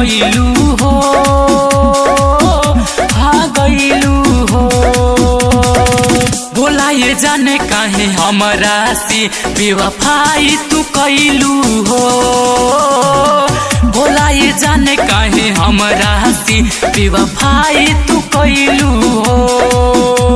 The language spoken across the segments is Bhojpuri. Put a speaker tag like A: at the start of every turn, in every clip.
A: गईलू हो हाँ गईलू हो बोला ये जाने काहे हमरा से बेवफाई तू कैलू हो बोला ये जाने काहे हमरा से बेवफाई तू कैलू हो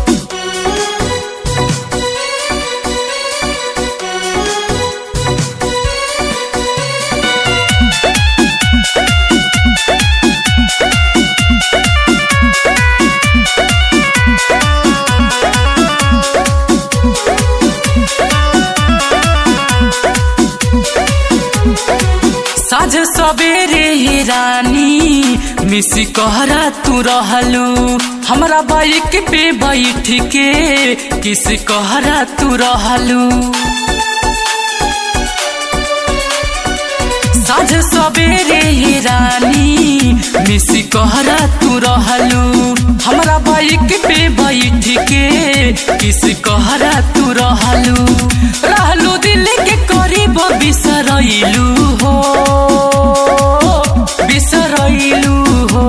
A: साझ सवेरे हे रानी मिसी कहरा तू रहलू हमरा बाइक पे बैठ के किस कहरा तू रहलू साझ सवेरे हे रानी मिसी कहरा तू रहलू हमरा बाइक पे बैठ के किस कहरा तू रहलू रहलू दिल के करीब बिसरैलू हो बिसरैलू हो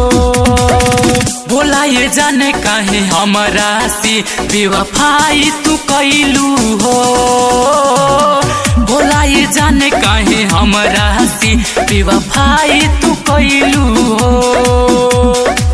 A: बोला ये जाने काहे हमरा से बेवफाई तू कैलू हो बोला ये जाने काहे हमरा से बेवफाई तू कैलू हो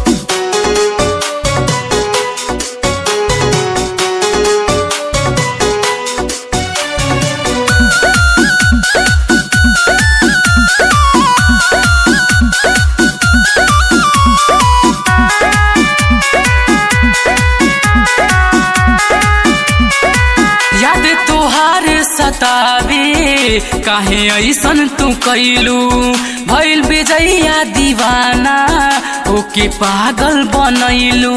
A: याद तोहार सतावे काहे ऐसन तू कैलू भइल विजया दीवाना ओके पागल बनैलू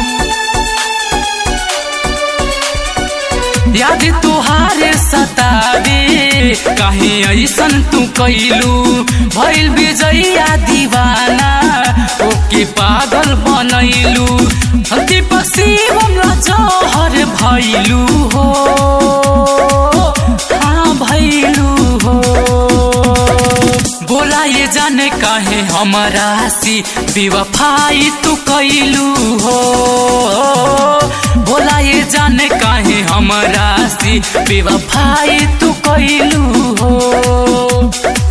A: याद तोहार सतावे काहे ऐसन तू कैलू भइल विजया दीवाना ओके पागल बनैलू दीपक शिवम जहर भैलू हो हाँ भैलू हो बोला ये जाने काहे हमरा से बेवफाई तू कैलू हो बोला ये जाने काहे हमरा से बेवफाई तू कैलू हो